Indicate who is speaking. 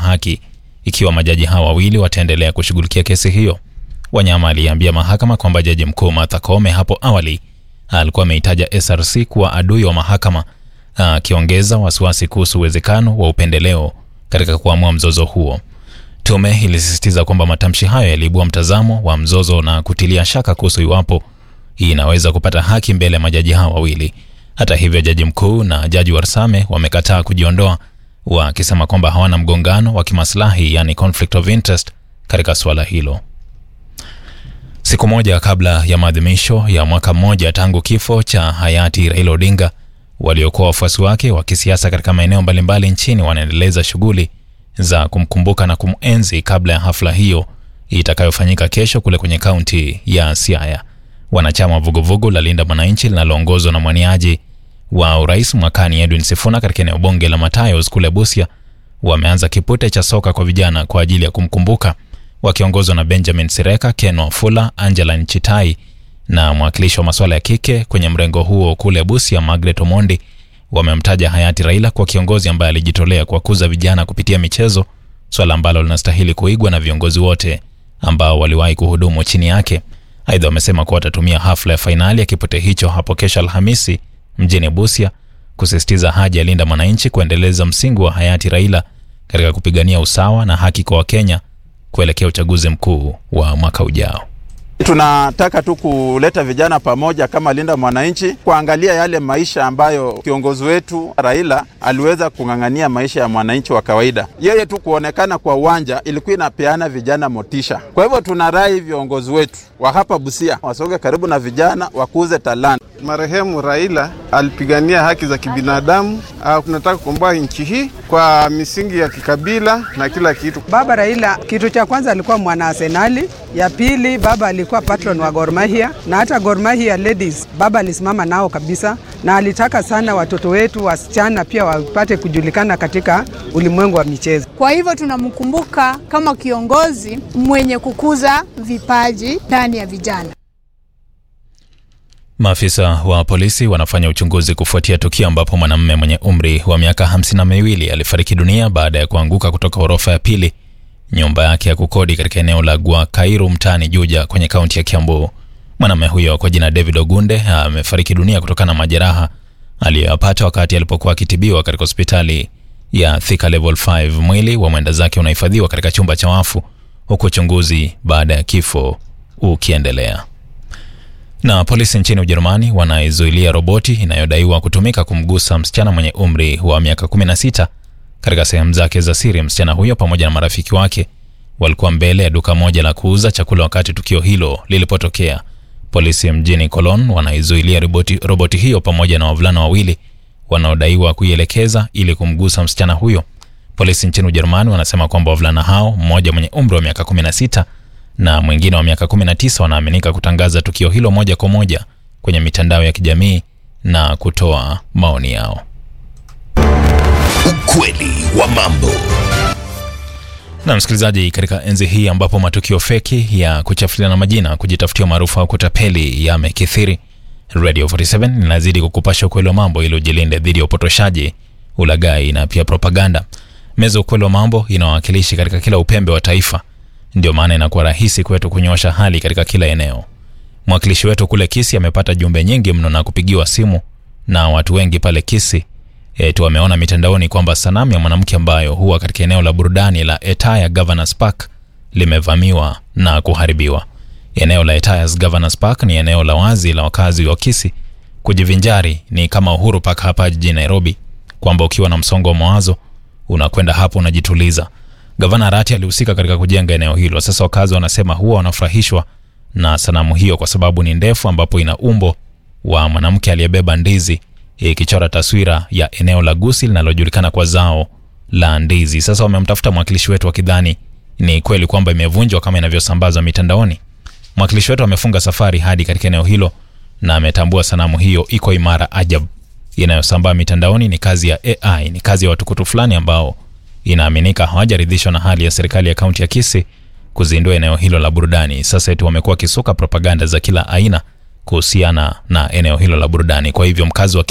Speaker 1: haki ikiwa majaji hawa wawili wataendelea kushughulikia kesi hiyo. Wanyama aliambia mahakama kwamba jaji mkuu Martha Koome hapo awali alikuwa ameitaja SRC kuwa adui wa mahakama, akiongeza wasiwasi kuhusu uwezekano wa upendeleo katika kuamua mzozo huo. Tume ilisisitiza kwamba matamshi hayo yaliibua mtazamo wa mzozo na kutilia shaka kuhusu iwapo hii inaweza kupata haki mbele ya majaji hao wawili. Hata hivyo, jaji mkuu na jaji Warsame wamekataa kujiondoa, wakisema kwamba hawana mgongano wa kimaslahi, yani conflict of interest katika suala hilo. Siku moja kabla ya maadhimisho ya mwaka mmoja tangu kifo cha hayati Raila Odinga, waliokuwa wafuasi wake wa kisiasa katika maeneo mbalimbali nchini wanaendeleza shughuli za kumkumbuka na kumenzi kabla ya hafla hiyo itakayofanyika kesho kule kwenye kaunti ya Siaya. Wanachama wa vuguvugu la Linda Mwananchi linaloongozwa na mwaniaji wa urais mwakani Edwin Sifuna katika eneo bunge la Matayos kule Busia wameanza kipute cha soka kwa vijana kwa ajili ya kumkumbuka, wakiongozwa na Benjamin Sireka, Ken Wafula, Angela Nchitai na mwakilishi wa masuala ya kike kwenye mrengo huo kule Busia, Margaret Omondi wamemtaja hayati Raila kwa kiongozi ambaye alijitolea kuwakuza vijana kupitia michezo, swala ambalo linastahili kuigwa na viongozi wote ambao waliwahi kuhudumu chini yake. Aidha, wamesema kuwa watatumia hafla ya fainali ya kipute hicho hapo kesho Alhamisi mjini Busia kusisitiza haja ya Linda Mwananchi kuendeleza msingi wa hayati Raila katika kupigania usawa na haki kwa Wakenya kuelekea uchaguzi mkuu wa mwaka ujao.
Speaker 2: Tunataka tu kuleta vijana pamoja kama Linda Mwananchi, kuangalia yale maisha ambayo kiongozi wetu Raila aliweza kung'ang'ania maisha ya mwananchi wa kawaida. Yeye tu kuonekana kwa uwanja ilikuwa inapeana vijana motisha. Kwa hivyo tunarai viongozi wetu wa hapa Busia wasonge karibu na vijana, wakuze talanta.
Speaker 3: Marehemu Raila alipigania haki za kibinadamu. Tunataka kukomboa nchi hii kwa misingi ya kikabila na kila kitu.
Speaker 4: Baba Raila, kitu cha kwanza alikuwa mwana Arsenali, ya pili baba alikuwa patron wa Gor Mahia, na hata Gor Mahia ladies baba alisimama nao kabisa, na alitaka sana watoto wetu wasichana pia wapate kujulikana katika ulimwengu wa michezo.
Speaker 5: Kwa hivyo tunamkumbuka kama kiongozi mwenye kukuza vipaji ndani ya vijana.
Speaker 1: Maafisa wa polisi wanafanya uchunguzi kufuatia tukio ambapo mwanamume mwenye umri wa miaka hamsini na miwili alifariki dunia baada ya kuanguka kutoka ghorofa ya pili nyumba yake ya kukodi katika eneo la Gwakairu mtaani Juja kwenye kaunti ya Kiambu. Mwanamume huyo kwa jina David Ogunde amefariki dunia kutokana na majeraha aliyoyapata wakati alipokuwa akitibiwa katika hospitali ya Thika Level 5. Mwili wa mwenda zake unahifadhiwa katika chumba cha wafu huku uchunguzi baada ya kifo ukiendelea. Na polisi nchini Ujerumani wanaizuilia roboti inayodaiwa kutumika kumgusa msichana mwenye umri wa miaka 16 katika sehemu zake za siri. Msichana huyo pamoja na marafiki wake walikuwa mbele ya duka moja la kuuza chakula wakati tukio hilo lilipotokea. Polisi mjini Cologne wanaizuilia roboti, roboti hiyo pamoja na wavulana wawili wanaodaiwa kuielekeza ili kumgusa msichana huyo. Polisi nchini Ujerumani wanasema kwamba wavulana hao, mmoja mwenye umri wa miaka 16 na mwingine wa miaka 19 wanaaminika kutangaza tukio hilo moja kwa moja kwenye mitandao ya kijamii na kutoa maoni yao.
Speaker 6: Ukweli wa mambo.
Speaker 1: Na msikilizaji, katika enzi hii ambapo matukio feki ya kuchafuliana majina, kujitafutia maarufu au kutapeli yamekithiri, Radio 47 inazidi kukupasha ukweli wa mambo ili ujilinde dhidi ya upotoshaji, ulaghai na pia propaganda. Meza ukweli wa mambo inawakilishi katika kila upembe wa taifa, ndio maana inakuwa rahisi kwetu kunyosha hali katika kila eneo. Mwakilishi wetu kule Kisi amepata jumbe nyingi mno na kupigiwa simu na watu wengi pale Kisi eti wameona mitandaoni kwamba sanamu ya mwanamke ambayo huwa katika eneo la burudani la Etaya Governors Park limevamiwa na kuharibiwa. Eneo la Etaya's Governors Park ni eneo la wazi la wakazi wa Kisi kujivinjari, ni kama Uhuru Park hapa jijini Nairobi, kwamba ukiwa na msongo wa mawazo unakwenda hapo unajituliza. Gavana Arati alihusika katika kujenga eneo hilo. Sasa wakazi wanasema huwa wanafurahishwa na sanamu hiyo kwa sababu ni ndefu, ambapo ina umbo wa mwanamke aliyebeba ndizi ikichora taswira ya eneo la Gusii linalojulikana kwa zao la ndizi. Sasa wamemtafuta mwakilishi wetu wakidhani ni kweli kwamba imevunjwa kama inavyosambazwa mitandaoni. Mwakilishi wetu amefunga safari hadi katika eneo hilo na ametambua sanamu hiyo iko imara ajabu. Inayosambaa mitandaoni ni kazi ya AI, ni kazi ya watukutu fulani ambao inaaminika hawajaridhishwa na hali ya serikali ya kaunti ya Kisii kuzindua eneo hilo la burudani. Sasa eti wamekuwa wakisuka propaganda za kila aina kuhusiana na eneo hilo la burudani. Kwa hivyo mkazi wa